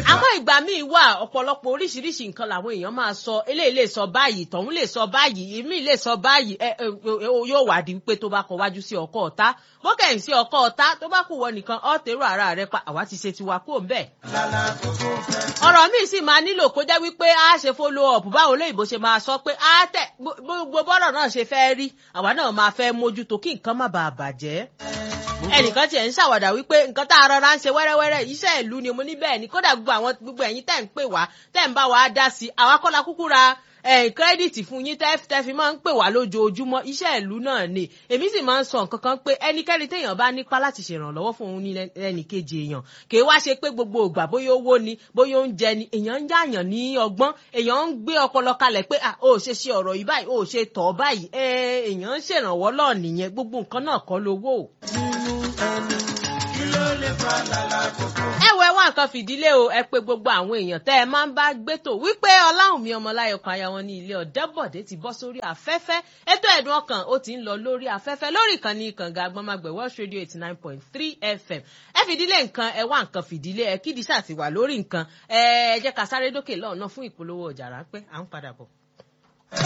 àmọ́ ìgbà míì wà ọ̀pọ̀lọpọ̀ oríṣiríṣi nǹkan làwọn èèyàn máa sọ eléyìí lè sọ báyìí tọ̀hún lè sọ báyìí èmi lè sọ báyìí ẹ ẹ ẹ, yóò wá di pé tó bá kọ wájú sí ọkọ ọ̀tá bókẹ́yìn sí ọkọ ọ̀tá tó bá kù wọ nìkan ọ́ tèrò ara rẹ pa àwa ti ṣe tiwa kúrò ńbẹ̀ ọ̀rọ̀ míì sì máa nílò kó jẹ́ wípé a ṣe follow up báwo lóyìnbó ṣe máa sọ pé a tẹ̀ gbogbo bọ́rọ̀ náà ṣe fẹ́ rí àwa náà máa fẹ́ mójútó kí nǹkan má bàa bàjẹ́ ẹnìkan tiẹ̀ ń ṣàwàdà wípé nǹkan tá a rọra ń ṣe wẹ́rẹ́wẹ́rẹ́ iṣẹ́ ìlú ni mo ní bẹ́ẹ̀ ni kódà gbogbo àwọn gbogbo ẹ̀yin tẹ̀ ń pè wá tẹ̀ ń bá wa dá sí i àwa kọ́la kúkú ra kírẹ́dìtì fún yín tẹ́ tẹ́ fi máa ń pè wá lójoojúmọ́ iṣẹ́ ìlú náà ni èmi sì máa ń sọ nǹkan kan pé ẹnikẹ́ni téèyàn bá nípa láti ṣèrànlọ́wọ́ fún òun ní ẹnìkejì èèyàn kì í wá ṣe pé gbogbo ìgbà bóyá owó ni bóyá oúnjẹ ni èèyàn ń yáàyàn ní ọgbọ́n èèyàn ń gbé ọpọlọ kalẹ̀ pé à ó ṣe ṣe ọ̀rọ̀ yìí báyìí ó ṣe tọ̀ báyìí èèyàn ń ṣèrànwọ́ lọ́ọ̀ nìyẹn gbogbo nǹkan náà kọ́ lówó ẹ wọ ẹwà nǹkan fìdílé o ẹ pé gbogbo àwọn èèyàn tẹ ẹ máa ń bá gbétò wípé ọláhùnmí ọmọláyọkọ aya wọn ní ilé ọdẹbọdẹ ti bọ́ sórí afẹ́fẹ́ ètò ẹ̀dùn ọkàn ó ti ń lọ lórí afẹ́fẹ́ lórí ìkànnì kànga agbọmọgbẹ Welsh Radio eighty nine point three FM ẹ fìdílé nǹkan ẹ wá nǹkan fìdílé ẹ kídìí ṣàtiwà lórí nǹkan ẹ jẹ́ ká sáré dókè lọ́ọ̀nà fún ìpolówó ọjà ráńpẹ́ à ń padà bọ̀.